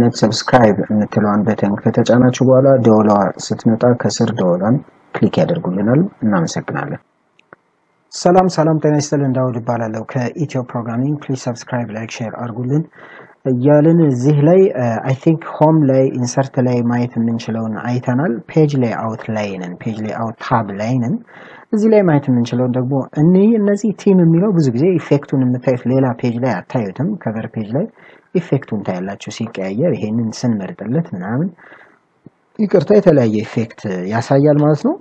አይነት ሰብስክራይብ የምትለዋን በተን ከተጫናችሁ በኋላ ደወሏ ስትመጣ ከስር ደወሏን ክሊክ ያደርጉልናል። እናመሰግናለን። ሰላም ሰላም፣ ጤና ይስጥልን። እንዳውድ እባላለሁ ከኢትዮ ፕሮግራሚንግ። ፕሊዝ ሰብስክራይብ፣ ላይክ፣ ሼር አድርጉልን እያልን እዚህ ላይ አይ ቲንክ ሆም ላይ ኢንሰርት ላይ ማየት የምንችለውን አይተናል። ፔጅ ላይ አውት ላይ ነን። ፔጅ ላይ አውት ታብ ላይ ነን። እዚህ ላይ ማየት የምንችለውን ደግሞ እኒህ እነዚህ ቲም የሚለው ብዙ ጊዜ ኢፌክቱን የምታዩት ሌላ ፔጅ ላይ አታዩትም። ከቨር ፔጅ ላይ ኢፌክቱን ታያላችሁ ሲቀያየር። ይሄንን ስንመርጥለት ምናምን ይቅርታ የተለያየ ኢፌክት ያሳያል ማለት ነው።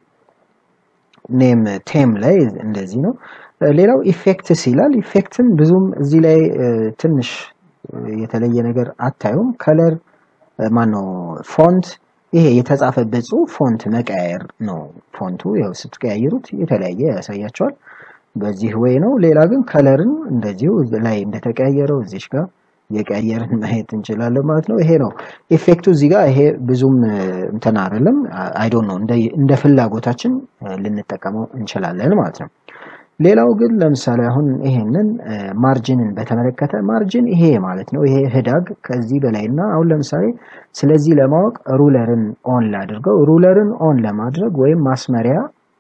ኔም ቴም ላይ እንደዚህ ነው። ሌላው ኢፌክትስ ይላል። ኢፌክትም ብዙም እዚህ ላይ ትንሽ የተለየ ነገር አታዩም። ከለር ማነው ፎንት ይሄ የተጻፈበት ጽሁፍ ፎንት መቀያየር ነው። ፎንቱ ያው ስትቀያይሩት የተለያየ ያሳያቸዋል። በዚህ ወይ ነው። ሌላ ግን ከለርን እንደዚሁ ላይ እንደተቀያየረው እዚሽ ጋር የቀያየርን ማየት እንችላለን ማለት ነው። ይሄ ነው ኢፌክቱ እዚህ ጋር ይሄ ብዙም እንትን አይደለም። አይ ዶንት ኖ እንደ ፍላጎታችን ልንጠቀመው እንችላለን ማለት ነው። ሌላው ግን ለምሳሌ አሁን ይሄንን ማርጅንን በተመለከተ ማርጅን ይሄ ማለት ነው። ይሄ ህዳግ ከዚህ በላይና አሁን ለምሳሌ ስለዚህ ለማወቅ ሩለርን ኦን ላድርገው። ሩለርን ኦን ለማድረግ ወይም ማስመሪያ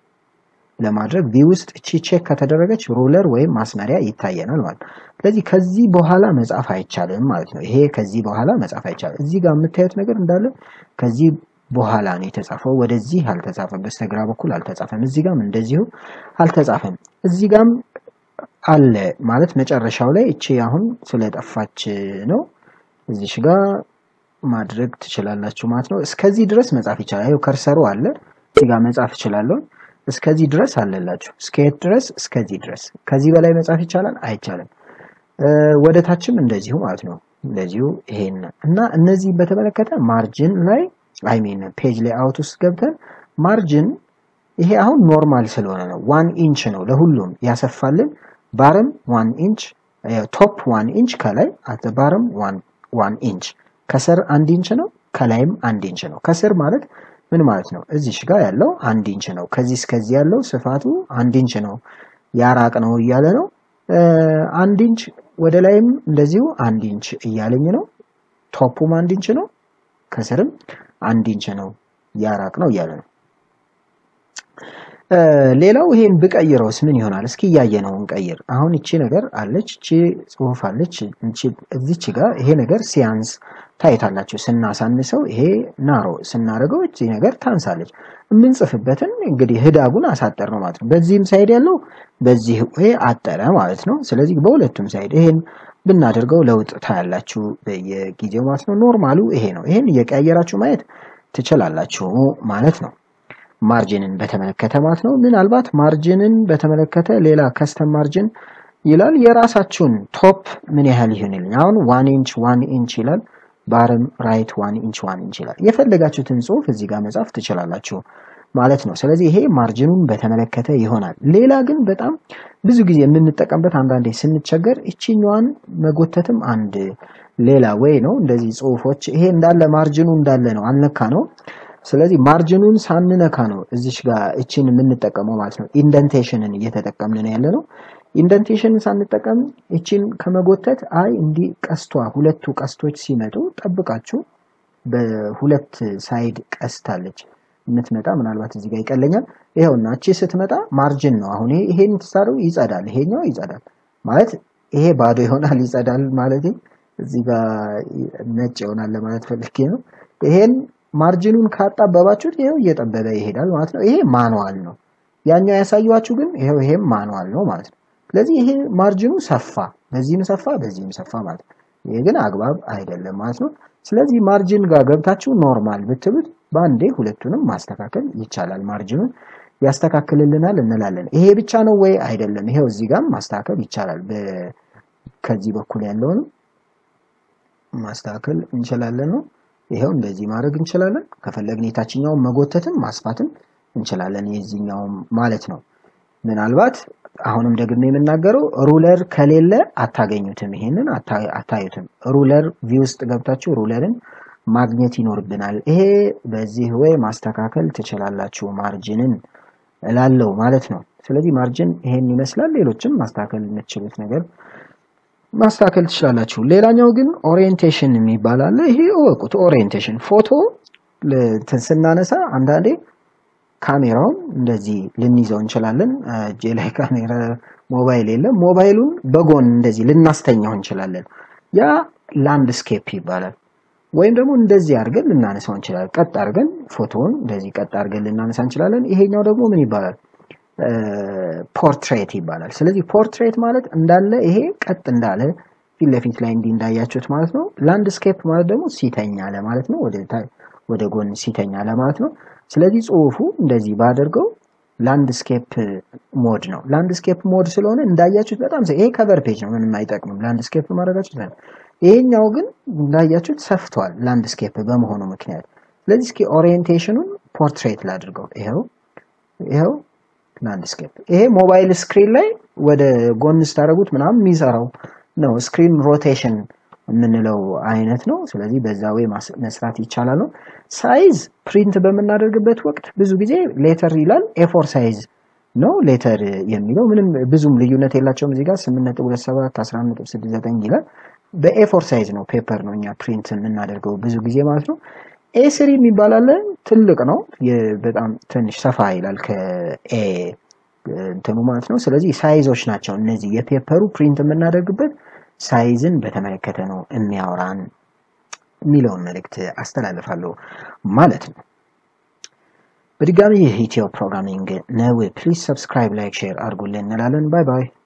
ለማድረግ ቪው ውስጥ እቺ ቼክ ከተደረገች ሩለር ወይም ማስመሪያ ይታየናል ማለት ነው። ስለዚህ ከዚህ በኋላ መጻፍ አይቻልም ማለት ነው። ይሄ ከዚህ በኋላ መጻፍ አይቻልም። እዚህ ጋር የምታዩት ነገር እንዳለ ከዚህ በኋላ ነው የተጻፈው። ወደዚህ አልተጻፈም፣ በስተግራ በኩል አልተጻፈም። እዚህ ጋም እንደዚሁ አልተጻፈም። እዚህ ጋም አለ ማለት መጨረሻው ላይ እቺ አሁን ስለጠፋች ነው። እዚሽ ጋር ማድረግ ትችላላችሁ ማለት ነው። እስከዚህ ድረስ መጻፍ ይቻላል። ይኸው ከርሰሩ አለ። እዚህ ጋር መጻፍ እችላለሁ። እስከዚህ ድረስ አለላችሁ። እስከየት ድረስ? እስከዚህ ድረስ። ከዚህ በላይ መጻፍ ይቻላል? አይቻልም። ወደ ታችም እንደዚሁ ማለት ነው። እንደዚሁ ይሄን እና እነዚህ በተመለከተ ማርጅን ላይ አይ ሚን ፔጅ ላይ አውት ውስጥ ገብተን ማርጅን ይሄ አሁን ኖርማል ስለሆነ ነው። ዋን ኢንች ነው ለሁሉም ያሰፋልን። ባርም ዋን ኢንች፣ ቶፕ ዋን ኢንች፣ ከላይ አት ባርም ዋን ኢንች፣ ከስር አንድ ኢንች ነው፣ ከላይም አንድ ኢንች ነው። ከስር ማለት ምን ማለት ነው? እዚሽ ጋር ያለው አንድ ኢንች ነው። ከዚህ እስከዚህ ያለው ስፋቱ አንድ ኢንች ነው። ያራቅ ነው እያለ ነው። አንድ ኢንች ወደ ላይም እንደዚሁ አንድ ኢንች እያለኝ ነው። ቶፑም አንድ ኢንች ነው። ከስርም አንድ ኢንች ነው ያራቅ ነው እያለ ነው። ሌላው ይሄን ብቀይረውስ ምን ይሆናል? እስኪ እያየ ነው እንቀይር። አሁን እቺ ነገር አለች፣ እቺ ጽሁፍ አለች። እዚች ጋር ይሄ ነገር ሲያንስ ታይታላችሁ። ስናሳንሰው ይሄ ናሮ ስናደርገው እቺ ነገር ታንሳለች። የምንጽፍበትን እንግዲህ ህዳጉን አሳጠር ነው ማለት ነው። በዚህም ሳይድ ያለው በዚህ ይሄ አጠረ ማለት ነው። ስለዚህ በሁለቱም ሳይድ ይሄን ብናደርገው ለውጥ ታያላችሁ በየጊዜው ማለት ነው። ኖርማሉ ይሄ ነው። ይሄን እየቀያየራችሁ ማየት ትችላላችሁ ማለት ነው። ማርጅንን በተመለከተ ማለት ነው። ምናልባት ማርጅንን በተመለከተ ሌላ ከስተም ማርጅን ይላል። የራሳችሁን ቶፕ ምን ያህል ይሆንልኝ? አሁን ዋን ኢንች ዋን ኢንች ይላል። ባርም ራይት ዋን ኢንች ዋን ኢንች ይላል። የፈለጋችሁትን ጽሁፍ እዚህ ጋር መጻፍ ትችላላችሁ ማለት ነው። ስለዚህ ይሄ ማርጅኑን በተመለከተ ይሆናል። ሌላ ግን በጣም ብዙ ጊዜ የምንጠቀምበት አንዳንዴ ስንቸገር እቺኛዋን መጎተትም አንድ ሌላ ወይ ነው። እንደዚህ ጽሁፎች ይሄ እንዳለ ማርጅኑ እንዳለ ነው፣ አልነካ ነው። ስለዚህ ማርጅኑን ሳንነካ ነው እዚች ጋር እቺን የምንጠቀመው ማለት ነው። ኢንደንቴሽንን እየተጠቀምን ነው ያለ ነው። ኢንደንቴሽንን ሳንጠቀም እቺን ከመጎተት አይ እንዲህ ቀስቷ ሁለቱ ቀስቶች ሲመጡ ጠብቃችሁ በሁለት ሳይድ ቀስት አለች የምትመጣ ምናልባት እዚህ ጋር ይቀለኛል። ይኸውና እቺ ስትመጣ ማርጅን ነው። አሁን ይሄን ትሳሩ ይጸዳል፣ ይሄኛው ይጸዳል ማለት ይሄ ባዶ ይሆናል ይጸዳል ማለት እዚህ ጋር ነጭ ይሆናል ለማለት ፈልጌ ነው። ይሄን ማርጅኑን ካጣበባችሁት ይሄው እየጠበበ ይሄዳል ማለት ነው። ይሄ ማኑዋል ነው። ያኛው ያሳዩዋችሁ ግን ይሄው ይሄም ማኑዋል ነው ማለት ነው። ስለዚህ ይሄ ማርጅኑ ሰፋ፣ በዚህም ሰፋ፣ በዚህም ሰፋ ማለት ነው። ይሄ ግን አግባብ አይደለም ማለት ነው። ስለዚህ ማርጅን ጋር ገብታችሁ ኖርማል ብትሉት በአንዴ ሁለቱንም ማስተካከል ይቻላል። ማርጅኑን ያስተካክልልናል እንላለን። ይሄ ብቻ ነው ወይ? አይደለም። ይሄው እዚህ ጋር ማስተካከል ይቻላል። ከዚህ በኩል ያለውን ማስተካከል እንችላለን ነው ይሄው እንደዚህ ማድረግ እንችላለን። ከፈለግን የታችኛውን መጎተትም ማስፋትም እንችላለን፣ የዚህኛውም ማለት ነው። ምናልባት አሁንም ደግሜ የምናገረው ሩለር ከሌለ አታገኙትም፣ ይሄንን አታዩትም። ሩለር ቪው ውስጥ ገብታችሁ ሩለርን ማግኘት ይኖርብናል። ይሄ በዚህ ወይ ማስተካከል ትችላላችሁ ማርጅንን እላለው ማለት ነው። ስለዚህ ማርጅን ይሄን ይመስላል። ሌሎችም ማስተካከል የምትችሉት ነገር ማስተካከል ትችላላችሁ። ሌላኛው ግን ኦሪየንቴሽን የሚባል አለ። ይሄ እወቁት። ኦሪየንቴሽን ፎቶ ል- ስናነሳ አንዳንዴ ካሜራውን እንደዚህ ልንይዘው እንችላለን። እጄ ላይ ካሜራ ሞባይል የለም። ሞባይሉን በጎን እንደዚህ ልናስተኛው እንችላለን። ያ ላንድስኬፕ ይባላል። ወይም ደግሞ እንደዚህ አድርገን ልናነሳው እንችላለን። ቀጥ አድርገን ፎቶውን እንደዚህ ቀጥ አድርገን ልናነሳ እንችላለን። ይሄኛው ደግሞ ምን ይባላል? ፖርትሬት ይባላል። ስለዚህ ፖርትሬት ማለት እንዳለ ይሄ ቀጥ እንዳለ ፊት ለፊት ላይ እንዲህ እንዳያችሁት ማለት ነው። ላንድስኬፕ ማለት ደግሞ ሲተኛ ለማለት ነው። ወደ ታ- ወደ ጎን ሲተኛ ለማለት ነው። ስለዚህ ጽሁፉ እንደዚህ ባደርገው ላንድስኬፕ ሞድ ነው። ላንድስኬፕ ሞድ ስለሆነ እንዳያችሁት በጣም ሰ- ይሄ ከቨር ፔጅ ነው፣ ምንም አይጠቅምም። ላንድስኬፕ ማድረጋችሁ ይችላል። ይሄኛው ግን እንዳያችሁት ሰፍቷል ላንድስኬፕ በመሆኑ ምክንያት። ስለዚህ እስኪ ኦሪየንቴሽኑን ፖርትሬት ላድርገው። ይኸው ይኸው ላንድስኬፕ ይሄ ሞባይል ስክሪን ላይ ወደ ጎን ስታደርጉት ምናምን የሚሰራው ነው። ስክሪን ሮቴሽን የምንለው አይነት ነው። ስለዚህ በዛ ወይ ማስ- መስራት ይቻላል ነው። ሳይዝ ፕሪንት በምናደርግበት ወቅት ብዙ ጊዜ ሌተር ይላል ኤፎር ሳይዝ ነው ሌተር የሚለው ምንም ብዙም ልዩነት የላቸውም። እዚህ ጋር 8.27 11.69 ይላል። በኤፎር ሳይዝ ነው ፔፐር ነው እኛ ፕሪንት የምናደርገው ብዙ ጊዜ ማለት ነው። ኤስሪ የሚባል አለ ትልቅ ነው የ- በጣም ትንሽ ሰፋ ይላል ከኤ እንትኑ ማለት ነው። ስለዚህ ሳይዞች ናቸው እነዚህ የፔፐሩ ፕሪንት የምናደርግበት ሳይዝን በተመለከተ ነው የሚያወራን የሚለውን መልእክት አስተላልፋለሁ ማለት ነው። በድጋሚ ይህ ኢትዮ ፕሮግራሚንግ ነው። ፕሊዝ ሰብስክራይብ፣ ላይክ፣ ሼር አድርጉልን እንላለን። ባይ ባይ።